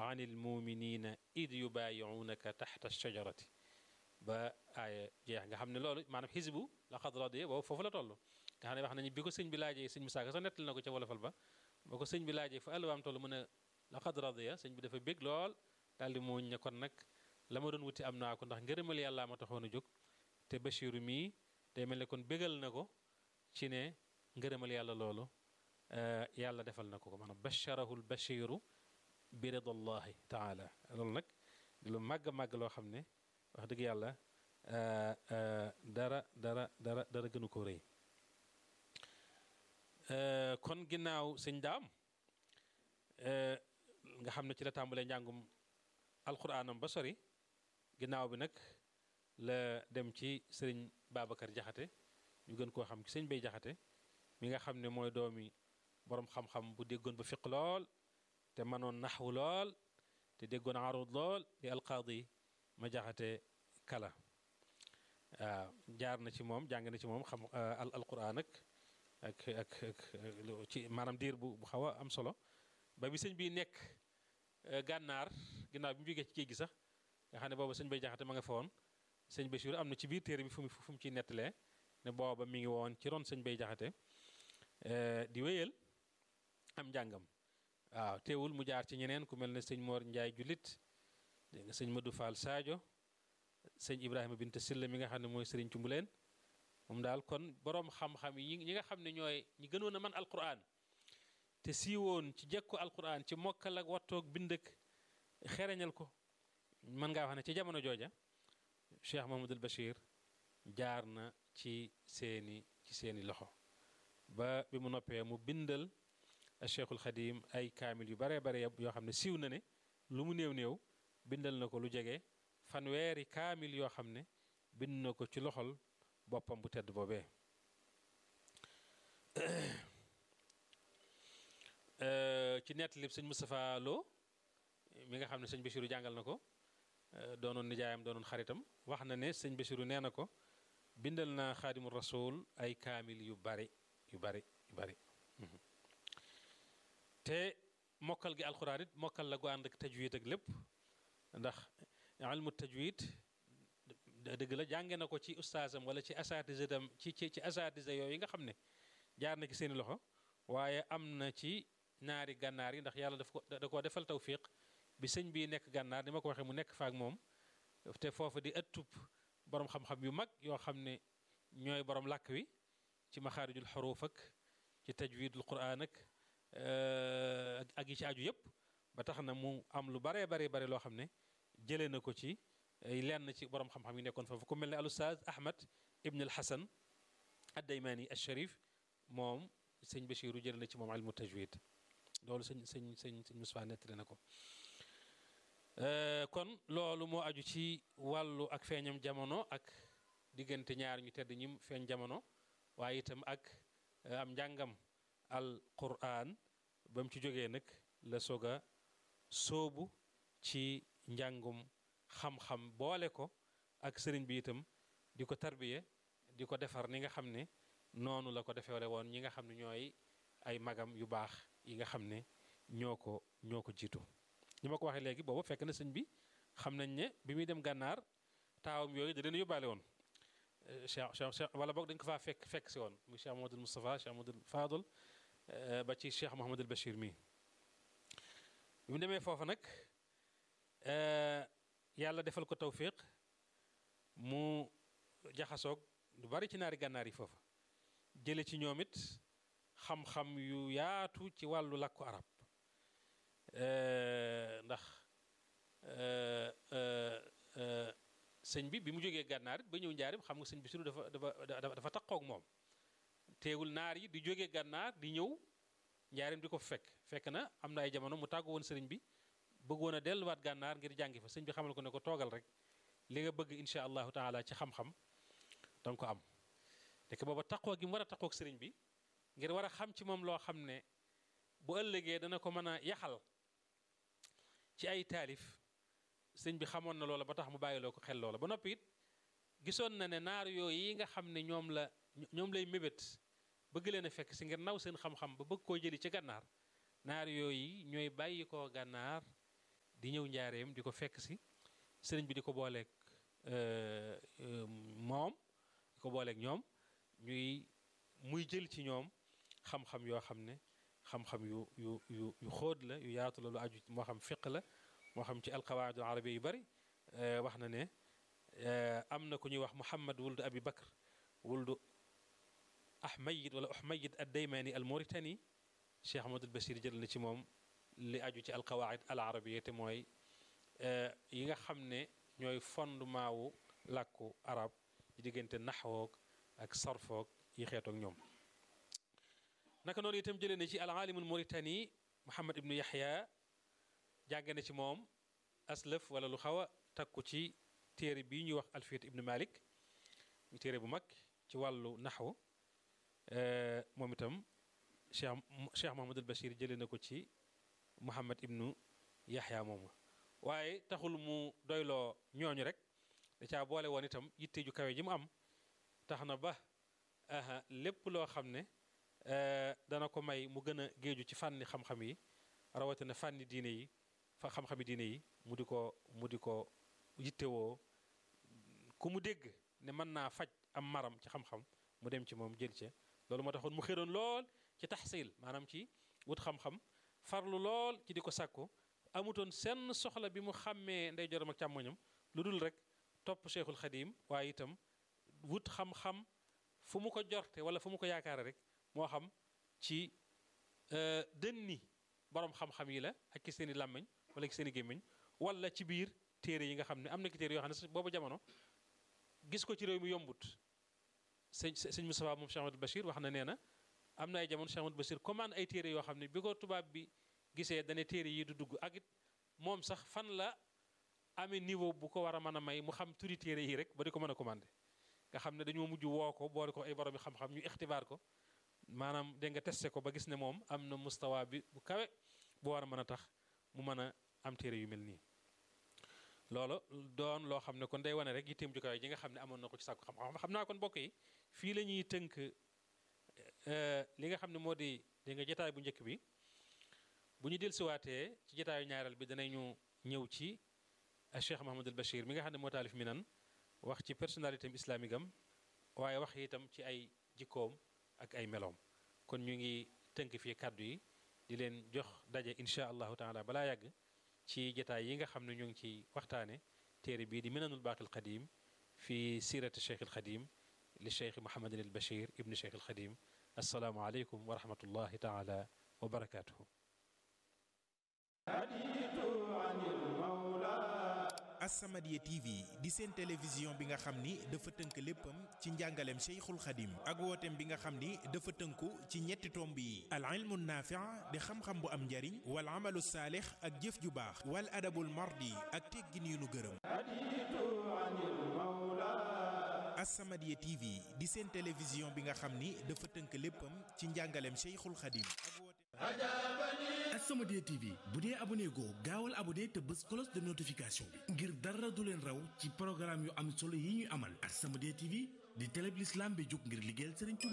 an ilmuminina id yubaayiunaka taxta shajarati ba aaya jeex nga xam ne loolu maanaam xisbu laqad radiya boobu foofu la toll nga xam ne wax nañu bi ko sëñ bi laajee sëñ Musaa Ka sax nettali na ko ca wolofal ba ba ko sëñ bi laajee fa alwaam toll mu ne laqad radiya sëñ bi dafa bég lool daal di muuñ ne kon nag la ma doon wuti am naa ko ndax ngërëmal yàllaa ma taxoon a jóg te Bachiru mii day mel ne kon bégal na ko ci ne ngërëmal yàlla loolu yàlla defal na ko ko maanaam bacharahu l bachiru bi ridallahi taala loolu nag di lu màgg màgg loo xam ne wax dëgg yàlla dara dara dara dara gënu ko rëy kon ginnaaw sëñ daam nga xam ne ci la tàmbalee njàngum alquraanam ba sori ginnaaw bi nag la dem ci sëriñ Babacar Jaxate ñu gën koo xam ci sëñ Bay Jaxate mi nga xam ne mooy doomi boroom xam-xam bu déggoon ba fiq lool te mënoon naxwu lool te déggoon arud lool di alqaadi ma jaxate kala waaw jaar na ci moom jàng na ci moom xam al alquran ak ak ak ak ci maanaam diir bu bu xaw a am solo ba bi sëñ bi nekk gànnaar ginnaaw bi mu jógee ci géej gi sax nga xam ne booba sëñ bay jaxate ma nga fa woon sëñ Bachir am na ci biir téere bi fu mu fu mu ciy nettalee ne booba mi ngi woon ci ron sëñ bay jaxate di wéyal am njàngam waaw teewul mu jaar ci ñeneen ku mel ne sëñ Mor Njaay jullit dégg nga sëñ Madou Fall Sadio sëñ Ibrahima Bint Silla mi nga xam ne mooy sëriñ Cumbuleen moom daal kon boroom xam-xam yi ñi nga xam ne ñooy ñi gënoon a man alquran te siiwoon ci jekku alquran ci mokkal ak wattoog bind ak xereñal ko mën ngaa wax ne ci jamono jooja Cheikh Mahamadul Bachir jaar na ci seeni ci seeni loxo ba bi mu noppee mu bindal Cheikhul Xadim ay kaamil yu baree bare yoo xam ne siiw na ne lu mu néew néew bindal na ko lu jege fanweeri kaamil yoo xam ne bind na ko ci loxol boppam bu tedd boobee ci nettalib sëñ Moustapha Lo mi nga xam ne sëñ Bachiru jàngal na ko doonoon nijaayam doonoon xaritam wax na ne sëñ Bachiru nee na ko bindal na xaadimu rasul ay kaamil yu bari yu bari yu bari te mokkal gi alxuraan it mokkal la gu ànd ak tajwid ak lépp ndax ilmu tajwid dëgg la jànge na ko ci ustaasam wala ci asatise dam ci ci ci asatise yooyu nga xam ne jaar na ci seeni loxo waaye am na ci ñaari gànnaar yi ndax yàlla daf ko da koo defal tawfiq bi sëñ bii nekk gànnaar ni ma ko waxee mu nekk faak moom te foofu di ëttub borom xam-xam yu mag yoo xam ne ñooy borom làkk wi ci maxaarijul xuruuf ak ci tajwidul quraan ak ak yi ci aju yëpp ba tax na mu am lu baree bare bare loo xam ne jëlee na ko ci lenn ci borom xam-xam yi nekkoon foofu ku mel ne al ustaaz Ahmad Ibn al Hasan ad-Daymaani al-Sharif moom sëñ Bachiru jëlee na ci moom ilmu tajwid loolu sëñ sëñ sëñ sëñ Moussa nettali na ko kon loolu moo aju ci wàllu ak feeñam jamono ak diggante ñaar ñu tedd ñi feeñ jamono waaye itam ak am njàngam al Qur'an ba mu ci jógee nag la soog a sóobu ci njàngum xam-xam boole ko ak sëriñ bi itam di ko tarbiye di ko defar ni nga xam ne noonu la ko defeere woon ñi nga xam ne ñooy ay magam yu baax yi nga xam ne ñoo ko ñoo ko jiitu ñi ma ko waxee léegi boobu fekk na sëñ bi xam nañ ne bi muy dem gànnaar taawam yooyu da leen yóbbaale woon cheikh cheikh wala boog dañ ko faa fekk fekk si woon muy cheikh Mahamadul Moustapha cheikh Mahamadul Fadul ba ci cheikh Mahamadul Bachir mii bi mu demee foofa nag yàlla defal ko tawfiq mu jaxasoog lu bari ci naari gànnaar yi foofa jële ci ñoom it xam-xam yu yaatu ci wàllu làkku arab ndax sëñ bi bi mu jógee gànnaar it ba ñëw njaarim xam nga sëñ bi sunu dafa dafa dafa taqoog moom teewul naar yi di jógee gànnaar di ñëw njaarim di ko fekk fekk na am na ay jamono mu tàggu woon sëriñ bi bëggoon a delluwaat gànnaar ngir jàngi fa sëñ bi xamal ko ne ko toogal rek li nga bëgg insha allahu taala ci xam-xam danga ko am dek booba taqoo gi mu war a taqoog sëriñ bi ngir war a xam ci moom loo xam ne bu ëllëgee dana ko mën a yaxal ci ay taalif sëñ bi xamoon na loola ba tax mu bàyyiloo ko xel loola ba noppi it gisoon na ne naar yooyu yi nga xam ne ñoom la ñoom lay mébét bëgg leen a fekk si ngir naw seen xam-xam ba bëgg koo jëli ci gànnaar naar yooyu ñooy bàyyi koo gànnaar di ñëw njaareem di ko fekk si sëriñ bi di ko booleeg moom di ko booleeg ñoom ñuy muy jël ci ñoom xam-xam yoo xam ne xam-xam yu yu yu yu xóot la yu yaatu la lu aju moo xam fiq la moo xam ci alqawaidul arabiya yu bari wax na ne am na ku ñuy wax muhammad wuldu abi bakr wuldu ahmayid wala ahmayid ad daymani al mauritani cheikh ahmadul basir jël na ci moom li aju ci alqawaid al arabiya te mooy yi nga xam ne ñooy fondement wu làkku arab ci diggante naxwoog ak sarfoog yi xeetoog ñoom naka noonu itam jëlee na ci al alimul mauritani muhammad ibnu yaxya jàng na ci moom aslëf wala lu xaw a takku ci téere bii ñuy wax alfiyat ibnu malik ñu téere bu mag ci wàllu naxwu moom itam cheikh cheikh mahamadul bachir jëlee na ko ci muhammad ibnu yaxya moomu waaye taxul mu doyloo ñooñu rek da caa boole woon itam yitte ju kawe ji mu am tax na ba lépp loo xam ne dana ko may mu gën a géeju ci fànni xam-xam yi rawatina fànni diine yi fa xam-xami diine yi mu di ko mu di ko yittewoo ku mu dégg ne mën naa faj am maram ci xam-xam mu dem ci moom jël ca loolu moo taxoon mu xëroon lool ci taxsil maanaam ci wut xam-xam farlu lool ci di ko sàkku amutoon senn soxla bi mu xàmmee ndeyjooram ak càmmoñam lu dul rek topp cheikhul xadim waaye itam wut xam-xam fu mu ko jorte wala fu mu ko yaakaare rek moo xam ci dënni borom xam-xam yi la ak ki seen i làmmiñ wala ki seen i gémmiñ wala ci biir téere yi nga xam ne am na ki téere yoo xam ne boobu jamono gis ko ci réew mi yombut sëñ sëñ Moustapha moom Cheikh Amadou Bachir wax na nee na am na ay jamono Cheikh Amadou Bachir commande ay téere yoo xam ne bi ko tubaab bi gisee dane téere yi du dugg ak it moom sax fan la amee niveau bu ko war a mën a may mu xam turi téere yi rek ba di ko mën a commandé nga xam ne dañoo mujj woo ko boole ko ay borom yi xam-xam ñu ixtibaar ko maanaam dégg nga testé ko ba gis ne moom am na mustawa bi bu kawe bu war a mën a tax mu mën a am téere yu mel nii loolu doon loo xam ne kon day wane rek yitteem ju kawe ji nga xam ne amoon na ko ci sàkku xam-xam xam naa kon mbokk yi fii la ñuy tënk li nga xam ne moo di dégg nga jotaay bu njëkk bi bu ñu dellusiwaatee ci jotaayu ñaareel bi danañu ñëw ci Cheikh Mahamadul Bachir mi nga xam ne moo taalif minan wax ci personnalité am islamique am waaye wax itam ci ay jikkoom ak ay meloom kon ñu ngi tënk fii kàddu yi di leen jox daje insha allahu taala balaa yàgg ci jotaay yi nga xam ne ñu ngi ci waxtaane téere bii di minanul baaqil qadim fi sirati cheikh al xadim li cheikh Mouhamadin al Bachir ibni cheikh al xadim assalaamu aleykum wa rahmatullahi taala wa barakatuhu As-Samadiyya TV di seen télévision bi nga xam ni dafa tënk léppam ci njàngaleem Cheikhul Khadim ak wooteem bi nga xam ni dafa tënku ci ñetti tomb yi al ilmu naafi' di xam-xam bu am njariñ wal amalu saalix ak jëf ju baax wal adabul mardi ak teggin yu nu gërëm As-Samadiyya TV di seen télévision bi nga xam ni dafa tënk léppam ci njàngaleem Cheikhul Khadim ak wooteem As-Samadiyya TV bu dee abonné goo gaawal abonné te bës cloche de notification bi ngir dara du leen raw ci programme yu am solo yi ñuy amal As-Samadiyya TV di télé bi l'islam bi jóg ngir liggéeyal Serigne Touba